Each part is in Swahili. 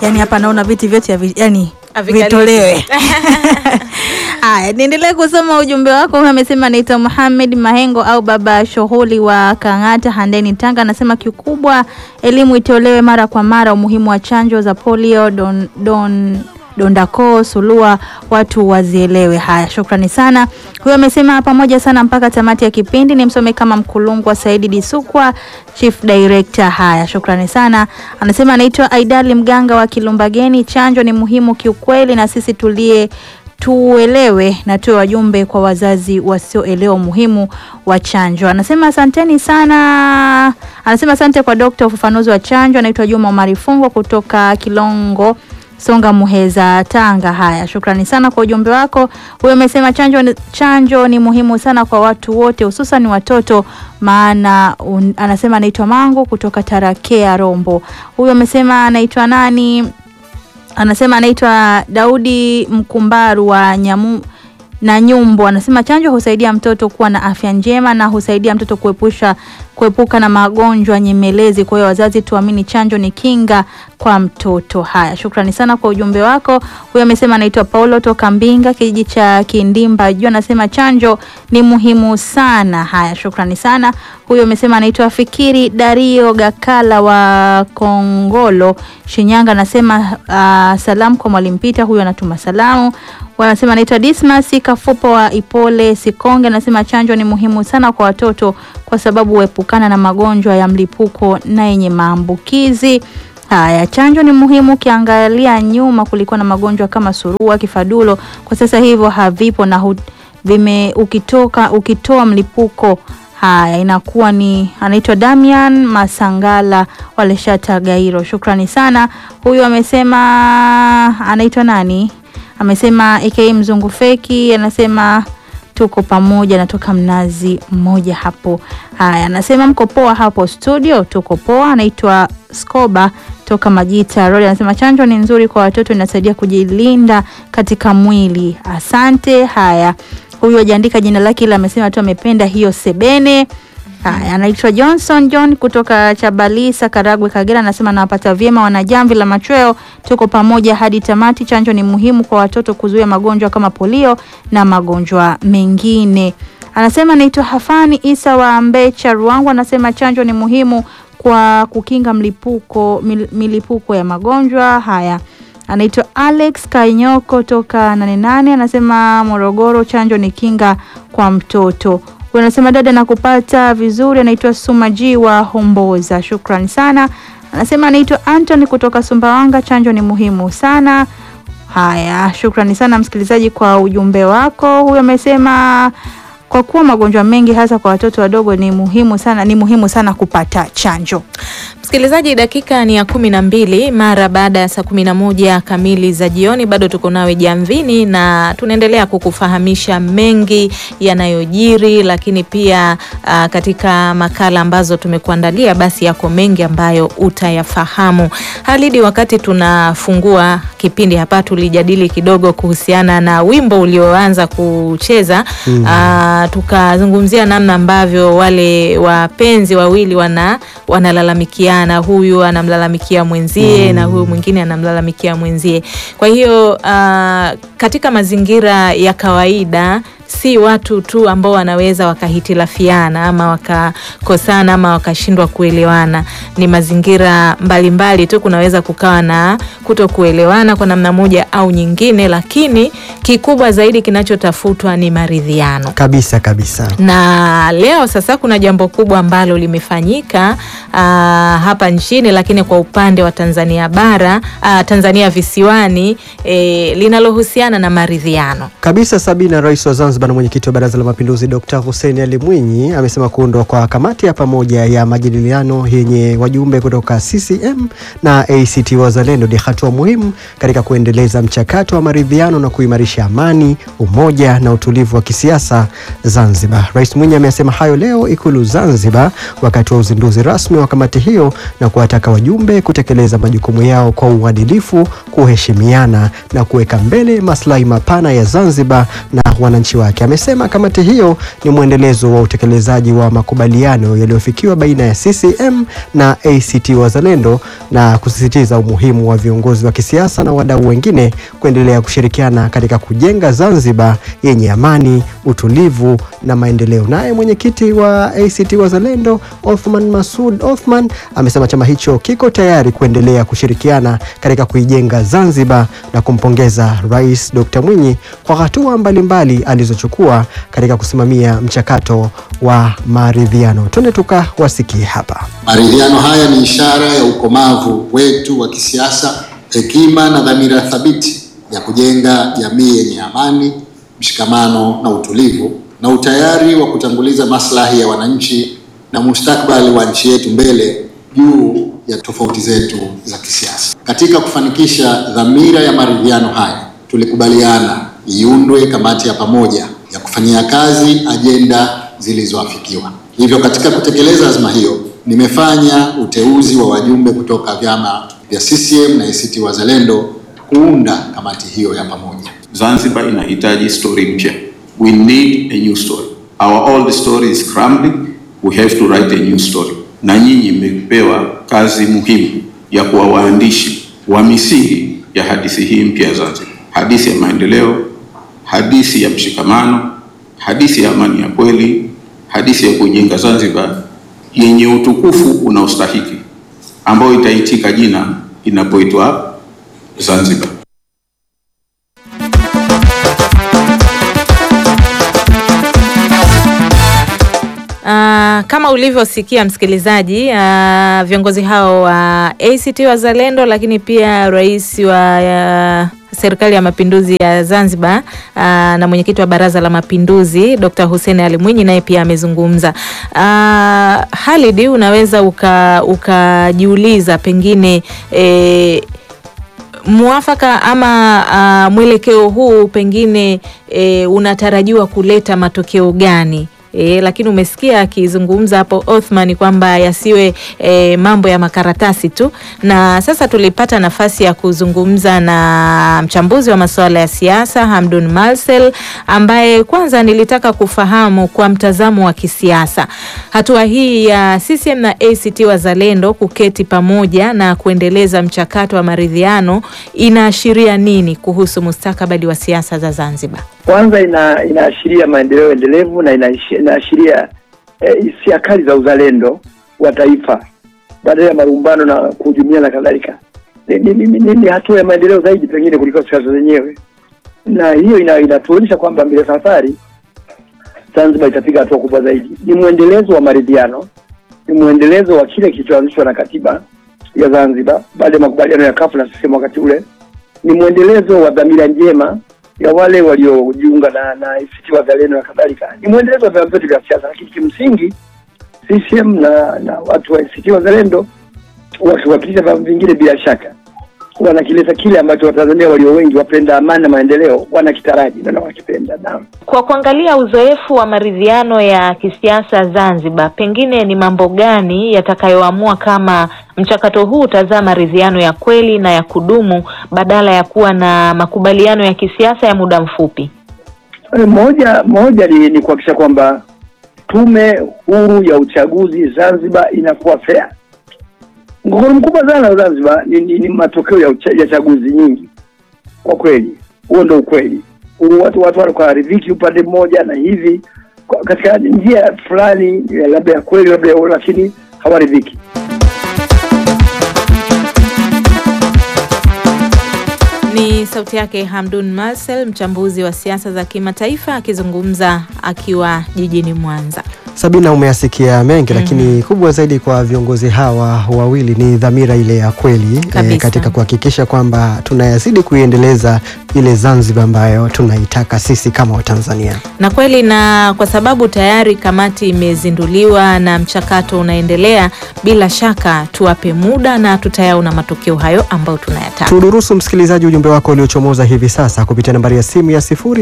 yani hapa naona viti vyote havi- yani Havikaliki. vitolewe. Haya, niendelee kusoma ujumbe wako. Huyu amesema anaitwa Muhamed Mahengo au baba shughuli wa Kang'ata Handeni, Tanga. Anasema kikubwa elimu itolewe mara kwa mara, umuhimu wa chanjo za polio, don, don dondako sulua watu wazielewe. Haya, shukrani sana. Huyo amesema pamoja sana mpaka tamati ya kipindi. Ni msome kama Mkulungwa Saidi Disukwa, chief director. Haya, shukrani sana. Anasema anaitwa Aidali Mganga wa Kilumbageni. Chanjo ni muhimu kiukweli, na sisi tulie tuelewe na tuwe wajumbe kwa wazazi wasioelewa umuhimu wa chanjo. Anasema asanteni sana. Anasema asante kwa dokta ufafanuzi wa chanjo. Anaitwa Juma Omari Fungo kutoka Kilongo Songa Muheza, Tanga. Haya, shukrani sana kwa ujumbe wako. Huyo amesema chanjo, ni- chanjo ni muhimu sana kwa watu wote, hususan watoto, maana un, anasema anaitwa Mango kutoka Tarakea Rombo. Huyo amesema anaitwa nani? anasema anaitwa Daudi Mkumbaru wa Nyamu na Nyumbo anasema chanjo husaidia mtoto kuwa na afya njema na husaidia mtoto kuepusha kuepuka na magonjwa nyemelezi. Kwa hiyo wazazi, tuamini chanjo ni kinga kwa mtoto. Haya, shukrani sana kwa ujumbe wako. Huyo amesema anaitwa Paulo toka Mbinga, kijiji cha Kindimba juu, anasema chanjo ni muhimu sana. Haya, shukrani sana. Huyo amesema anaitwa Fikiri Dario Gakala wa Kongolo, Shinyanga, anasema uh, salamu kwa mwalimu Pita. Huyo anatuma salamu wanasema anaitwa Dismas Kafupo wa Ipole Sikonge, anasema chanjo ni muhimu sana kwa watoto kwa sababu huepukana na magonjwa ya mlipuko na yenye maambukizi. Haya, chanjo ni muhimu. Ukiangalia nyuma, kulikuwa na magonjwa kama surua, kifadulo, kwa sasa hivyo havipo na hu, vime ukitoka ukitoa mlipuko Haya, inakuwa ni anaitwa Damian Masangala Waleshata Gairo. Shukrani sana. Huyu amesema anaitwa nani? Amesema aka mzungu feki, anasema tuko pamoja, natoka mnazi mmoja hapo. Haya, anasema mko poa hapo studio? Tuko poa. Anaitwa Skoba toka Majita Road, anasema chanjo ni nzuri kwa watoto, inasaidia kujilinda katika mwili. Asante. Haya, huyu ajaandika jina lake, ila amesema tu amependa hiyo sebene. Haya, anaitwa Johnson John kutoka Chabalisa, Karagwe, Kagera, anasema nawapata vyema wanajamvi la machweo, tuko pamoja hadi tamati. Chanjo ni muhimu kwa watoto kuzuia magonjwa kama polio na magonjwa mengine. Anasema anaitwa Hafani Isa wa Mbecha, Ruangwa, anasema chanjo ni muhimu kwa kukinga mlipuko mil, milipuko ya magonjwa haya. Anaitwa Alex Kainyoko toka nane nane, anasema Morogoro, chanjo ni kinga kwa mtoto. Huyu anasema dada, nakupata vizuri. Anaitwa Sumaji wa Homboza, shukrani sana. Anasema anaitwa Anthony kutoka Sumbawanga, chanjo ni muhimu sana. Haya, shukrani sana msikilizaji kwa ujumbe wako. Huyu amesema kwa kuwa magonjwa mengi hasa kwa watoto wadogo ni muhimu sana, ni muhimu sana kupata chanjo. Msikilizaji, dakika ni ya kumi na mbili mara baada ya saa kumi na moja kamili za jioni. Bado tuko nawe jamvini na tunaendelea kukufahamisha mengi yanayojiri, lakini pia uh, katika makala ambazo tumekuandalia, basi yako mengi ambayo utayafahamu. Halidi, wakati tunafungua kipindi hapa, tulijadili kidogo kuhusiana na wimbo ulioanza kucheza mm. uh, tukazungumzia namna ambavyo wale wapenzi wawili wana wanalalamikiana, huyu anamlalamikia mwenzie mm. na huyu mwingine anamlalamikia mwenzie. Kwa hiyo uh, katika mazingira ya kawaida si watu tu ambao wanaweza wakahitilafiana ama wakakosana ama wakashindwa kuelewana. Ni mazingira mbalimbali mbali tu, kunaweza kukawa na kuto kuelewana kwa namna moja au nyingine, lakini kikubwa zaidi kinachotafutwa ni maridhiano kabisa kabisa. Na leo sasa kuna jambo kubwa ambalo limefanyika uh, hapa nchini, lakini kwa upande wa Tanzania bara uh, Tanzania visiwani eh, linalohusiana na maridhiano kabisa. Sabina, rais wa Zanzibar na mwenyekiti wa Baraza la Mapinduzi Dr. Hussein Ali Mwinyi amesema kuundwa kwa kamati ya pamoja ya majadiliano yenye wajumbe kutoka CCM na ACT Wazalendo ni hatua muhimu katika kuendeleza mchakato wa maridhiano na kuimarisha amani, umoja na utulivu wa kisiasa Zanzibar. Rais Mwinyi amesema hayo leo Ikulu Zanzibar wakati wa uzinduzi rasmi wa kamati hiyo na kuwataka wajumbe kutekeleza majukumu yao kwa uadilifu, kuheshimiana na kuweka mbele maslahi mapana ya Zanzibar na wananchi wa wake. Amesema kamati hiyo ni mwendelezo wa utekelezaji wa makubaliano yaliyofikiwa baina ya CCM na ACT Wazalendo na kusisitiza umuhimu wa viongozi wa kisiasa na wadau wengine kuendelea kushirikiana katika kujenga Zanzibar yenye amani, utulivu na maendeleo. Naye mwenyekiti wa ACT Wazalendo Othman Masud Othman amesema chama hicho kiko tayari kuendelea kushirikiana katika kuijenga Zanzibar na kumpongeza Rais Dr. Mwinyi kwa hatua mbalimbali alizochukua katika kusimamia mchakato wa maridhiano. Twende tukawasikie hapa. Maridhiano haya ni ishara ya ukomavu wetu wa kisiasa, hekima na dhamira thabiti ya kujenga jamii yenye amani, mshikamano na utulivu, na utayari wa kutanguliza maslahi ya wananchi na mustakabali wa nchi yetu mbele juu ya tofauti zetu za kisiasa. Katika kufanikisha dhamira ya maridhiano haya, tulikubaliana iundwe kamati ya pamoja ya kufanyia kazi ajenda zilizoafikiwa. Hivyo, katika kutekeleza azma hiyo, nimefanya uteuzi wa wajumbe kutoka vyama vya CCM na ACT Wazalendo kuunda kamati hiyo ya pamoja. Zanzibar inahitaji story mpya. We need a new story. Our old story is crumbling. We have to write a new story. Na nyinyi mmepewa kazi muhimu ya kuwa waandishi wa misingi ya hadithi hii mpya ya Zanzibar, hadithi ya maendeleo, hadithi ya mshikamano, hadithi ya amani ya kweli, hadithi ya kujenga Zanzibar yenye utukufu unaostahiki, ambayo itaitika jina inapoitwa Zanzibar. Uh, kama ulivyosikia msikilizaji, uh, viongozi hao wa ACT Wazalendo, lakini pia rais wa uh, serikali ya mapinduzi ya Zanzibar uh, na mwenyekiti wa baraza la mapinduzi Dr. Hussein Ali Mwinyi naye pia amezungumza. Uh, Halid, unaweza ukajiuliza uka pengine eh, mwafaka ama uh, mwelekeo huu pengine eh, unatarajiwa kuleta matokeo gani? E, lakini umesikia akizungumza hapo Othman kwamba yasiwe e, mambo ya makaratasi tu. Na sasa tulipata nafasi ya kuzungumza na mchambuzi wa masuala ya siasa Hamdun Marcel, ambaye kwanza nilitaka kufahamu kwa mtazamo wa kisiasa, hatua hii ya CCM na ACT Wazalendo kuketi pamoja na kuendeleza mchakato wa maridhiano inaashiria nini kuhusu mustakabali wa siasa za Zanzibar? Kwanza ina inaashiria maendeleo endelevu na inaashiria hisia eh, kali za uzalendo wa taifa badala ya marumbano na kuhujumia na kadhalika. Ni, ni, ni, ni, ni hatua ya maendeleo zaidi pengine kuliko siasa zenyewe, na hiyo ina, inatuonyesha kwamba mbele safari Zanzibar itapiga hatua kubwa zaidi. Ni mwendelezo wa maridhiano, ni mwendelezo wa kile kilichoanzishwa na katiba ya Zanzibar baada ya makubaliano ya kafu na CCM wakati ule, ni mwendelezo wa dhamira njema ya wale waliojiunga na na ACT Wazalendo na kadhalika. Ni mwendelezo wa vyama vyote vya siasa, lakini kimsingi CCM na na watu wa ACT Wazalendo wakiwakilisha vyama vingine, bila shaka wanakileta kile ambacho Watanzania walio wengi wapenda amani na maendeleo wanakitaraji na wanakipenda. Naam, kwa kuangalia uzoefu wa maridhiano ya kisiasa Zanzibar, pengine ni mambo gani yatakayoamua kama mchakato huu utazaa maridhiano ya kweli na ya kudumu badala ya kuwa na makubaliano ya kisiasa ya muda mfupi? Moja moja ni, ni kuhakikisha kwamba tume huru ya uchaguzi Zanzibar inakuwa fair. Mgogoro mkubwa sana wa Zanzibar ni, ni, ni matokeo ya, ucha, ya chaguzi nyingi. Kwa kweli, huo ndio ukweli. Watu watu wanakuaridhiki upande mmoja na hivi katika njia fulani labda ya kweli labda ya lakini hawaridhiki. Ni sauti yake Hamdun Marcel, mchambuzi wa siasa za kimataifa akizungumza akiwa jijini Mwanza. Sabina, umeyasikia mengi mm -hmm. Lakini kubwa zaidi kwa viongozi hawa wawili ni dhamira ile ya kweli e, katika kuhakikisha kwamba tunayazidi kuiendeleza ile Zanzibar ambayo tunaitaka sisi kama Watanzania. Na kweli, na kwa sababu tayari kamati imezinduliwa na mchakato unaendelea, bila shaka tuwape muda na tutayaona matokeo hayo ambayo tunayataka. Tudurusu msikilizaji ujumbe wako uliochomoza hivi sasa kupitia nambari ya simu ya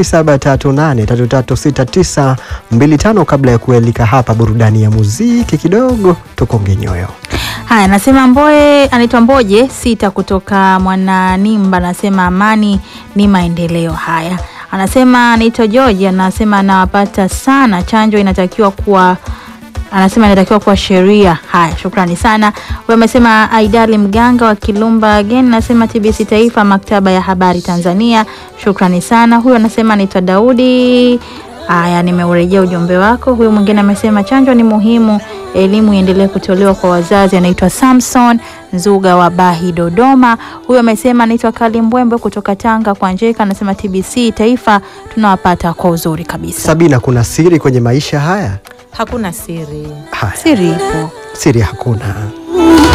0738336925 kabla ya kuelika hapa burudani ya muziki kidogo tukonge nyoyo. Haya, nasema Mboe anaitwa Mboje sita kutoka Mwananimba, anasema amani ni maendeleo. Haya, Anasema anaitwa George, anasema anawapata sana, chanjo inatakiwa kuwa anasema inatakiwa kuwa sheria. Haya, shukrani sana. Huyo amesema Aidali Mganga wa Kilumba again, anasema TBC Taifa, maktaba ya habari Tanzania. Shukrani sana. Huyo anasema anaitwa Daudi. Haya, nimeurejea ujumbe wako. Huyu mwingine amesema chanjo ni muhimu, elimu iendelee kutolewa kwa wazazi. Anaitwa Samson Nzuga wa Bahi, Dodoma. Huyu amesema anaitwa Kali Mbwembe kutoka Tanga kwa Njeka, anasema TBC Taifa tunawapata kwa uzuri kabisa. Sabina, kuna siri kwenye maisha haya? Hakuna siri. Haya, Siri ipo. siri hakuna.